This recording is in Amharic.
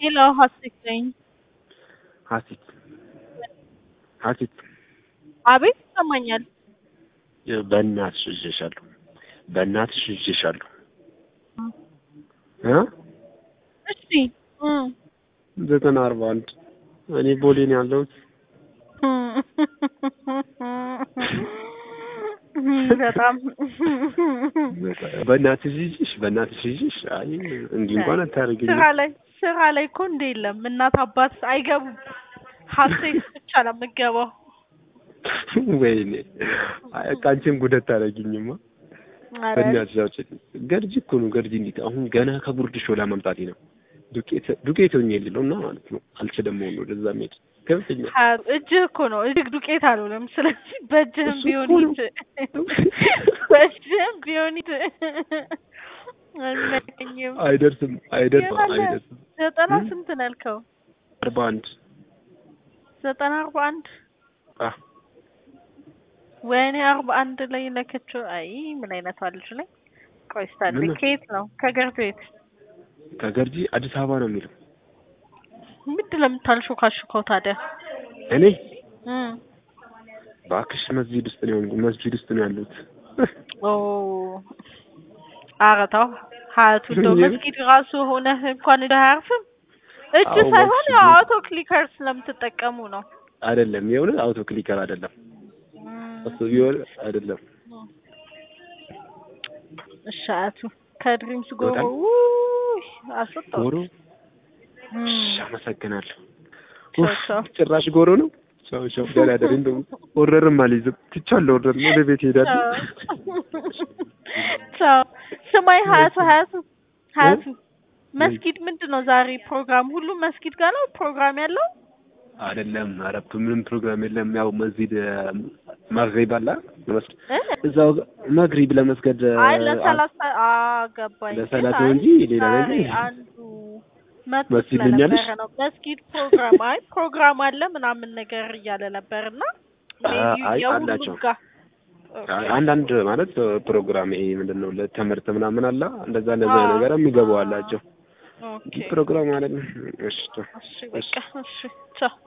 ሄሎ ሀሴት ነኝ። ሀሴት ሀሴት አቤት ይሰማኛል። በእናትሽ ይዤሻለሁ፣ በእናትሽ ይዤሻለሁ እ እሺ እ ዘጠና አርባ አንድ እኔ ቦሌ ነው ያለሁት። በጣም በእናትሽ ይዤሽ በእናትሽ ይዤሽ። አይ እንዲህ እንኳን አታደርጊኝ። ስራ ላይ ስራ ላይ እኮ እንደ የለም እናት አባት አይገቡም። ሀሴት ብቻ ነው የምትገባው። ወይኔ አይ በቃ አንቺም ጉደት ታደርጊኝማ። ኧረ በእናትሽ አውጪልኝ። ገርጂ እኮ ነው ገርጂ። እንዴት አሁን ገና ከጉርድ ሾላ መምጣቴ ነው። ዱቄት ዱቄት ሆኜ የሌለው እና ማለት ነው አልችልም። ሆኖ ወደዛ መሄድ ገብተኛል። ሀ- እጅህ እኮ ነው እጅግ ዱቄት አልሆነም። ስለዚህ በእጅህም እሱ ቢሆን እኮ ነው። ሂድ፣ በእጅህም ቢሆን ሂድ። አይመለኝም። አይደርስም አይደርስም ይሆናል። አይደርስም። ዘጠና እ? ስንት ነው ያልከው? አርባ አንድ ዘጠና አርባ አንድ አ ወይኔ አርባ አንድ ላይ ለከችው። አይ ምን አይነቷ ልጅ ላይ ቆይ ስታለኝ ምን ነው? ከየት ነው? ከገርድ ቤት ከገርጂ አዲስ አበባ ነው የሚለው። ምንድን ነው የምታልሾካሾከው ታዲያ? እኔ እ እባክሽ መስጂድ ውስጥ ነው መስጂድ ውስጥ ነው ያሉት። ኦ ኧረ ተው ሀያቱ እንደው የምን? መስጊድ ራሱ ሆነህ እንኳን እንደ አያርፍም እጅ አዎ፣ ሳይሆን መስጊድ ያው ነው። አውቶ ክሊከር ስለምትጠቀሙ ነው። አይደለም የሆነ አውቶ ክሊከር አይደለም እም፣ እሱ ቢሆን አይደለም። እሺ አያቱ ከድሪምስ ጎሮ ይወጣል? ውይ አስወጣው። ጎሮ እም፣ እሺ፣ አመሰግናለሁ። ቻው ኡፍ፣ ቻው። ጭራሽ ጎሮ ነው። ቻው ቻው። ደህና ደሪ እንደውም ኦርደርም አልይዝም ትቻለሁ። ኦርደር ወደ ቤት እሄዳለሁ። ቻው። ስማኝ ሀያቱ ሀያቱ ሀያቱ መስጊድ ምንድን ነው ዛሬ ፕሮግራም? ሁሉም መስጊድ ጋር ነው ፕሮግራም ያለው? አይደለም ኧረ ምንም ፕሮግራም የለም። ያው መስጂድ መግሪብ አለ ለመስገድ እ? እዛው መግሪብ ለመስገድ አይ ለሰላሳ አገባኝ። ለሰላት ግን ነው አይ እንጂ ሌላ ዛሬ ነገር አንዱ መቶ መስጊድ ስለነበረ ልኛለሽ? ነው መስጊድ ፕሮግራም አይ ፕሮግራም አለ ምናምን ነገር እያለ ነበርና አ- አይ የሁሉም አላቸው። ጋር አይ አንዳንድ ማለት ፕሮግራም ይሄ ምንድን ነው ለትምህርት ምናምን አለ እንደዛ እንደዛ አዎ። ነገር የሚገቡ አላቸው። ኦኬ ፕሮግራም ማለት ነው። እሺ እሺ በቃ እሺ ቻው